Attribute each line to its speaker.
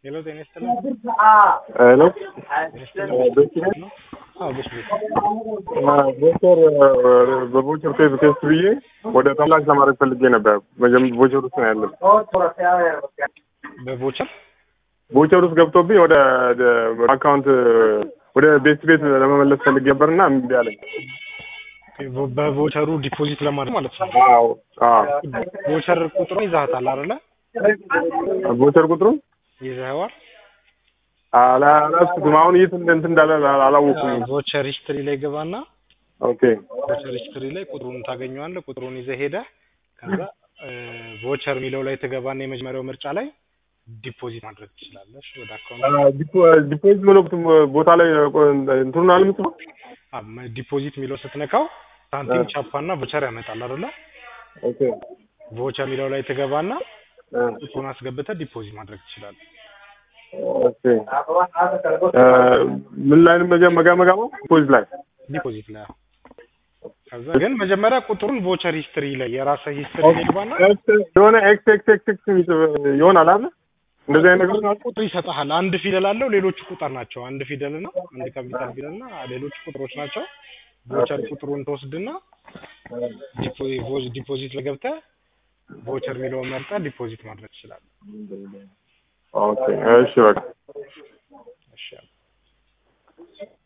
Speaker 1: ሄሎ ጤና ይስጥልኝ።
Speaker 2: ሄሎ
Speaker 1: ይስጥልኝ። አዎ በሽ ቤት
Speaker 2: ቦቸር በቦቸር ቴስት ቴስት ብዬ ወደ ተምላሽ ለማድረግ ፈልጌ ነበር። መጀመ- ቦቸር ውስጥ ነው ያለው።
Speaker 1: በቮቸር
Speaker 2: ቦቸር ውስጥ ገብቶብኝ ወደ አካውንት ወደ ቤት ቤት ለመመለስ ፈልጌ ነበርና እምቢ አለኝ።
Speaker 1: በቮቸሩ ዲፖዚት ለማድረግ ማለት ነው።
Speaker 2: አዎ አዎ።
Speaker 1: ቮቸር ቁጥሩ ይዛሃታል አይደለ?
Speaker 2: ቦቸር ቁጥሩ
Speaker 1: ይዘኸዋል።
Speaker 2: አላስኩትም። አሁን የት እንትን እንዳለ አላወኩም።
Speaker 1: ቮቸር ሂስትሪ ላይ ገባና
Speaker 2: ኦኬ
Speaker 1: ቮቸር ሂስትሪ ላይ ቁጥሩን ታገኘዋለህ። ቁጥሩን ይዘህ ሄደህ ከዛ ቮቸር የሚለው ላይ ትገባና የመጀመሪያው ምርጫ ላይ ዲፖዚት ማድረግ ትችላለህ ወደ አካውንት።
Speaker 2: ዲፖዚት መለክት ቦታ ላይ እንትኑን አልምጽ
Speaker 1: ዲፖዚት የሚለው ስትነካው ሳንቲም ቻፓና ቮቸር ያመጣል አይደለ?
Speaker 2: ኦኬ
Speaker 1: ቮቸር የሚለው ላይ ትገባና ቁጥሩን አስገብተህ ዲፖዚት ማድረግ ትችላለህ።
Speaker 2: ኦኬ ምን ላይ ነው መጀመ- መጋ መጋባው ዲፖዚት ላይ
Speaker 1: ዲፖዚት ላይ አዎ። ከዛ ግን መጀመሪያ ቁጥሩን ቮቸር ሂስትሪ ላይ የራስህ ሂስትሪ ላይ ገባና
Speaker 2: የሆነ ኤክስ ኤክስ ኤክስ ኤክስ ይሆናል አይደል? እንደዚህ አይነት ነገር
Speaker 1: ቁጥር ይሰጥሃል። አንድ ፊደል አለው፣ ሌሎቹ ቁጥር ናቸው። አንድ ፊደል ነው፣ አንድ ካፒታል ፊደል እና ሌሎቹ ቁጥሮች ናቸው። ቮቸር ቁጥሩን ትወስድና ዲፖ- ዲፖዚት ላይ ገብተህ ቮቸር የሚለውን መርጠህ ዲፖዚት ማድረግ ትችላለህ።
Speaker 2: ኦኬ እሺ በቃ
Speaker 1: እሺ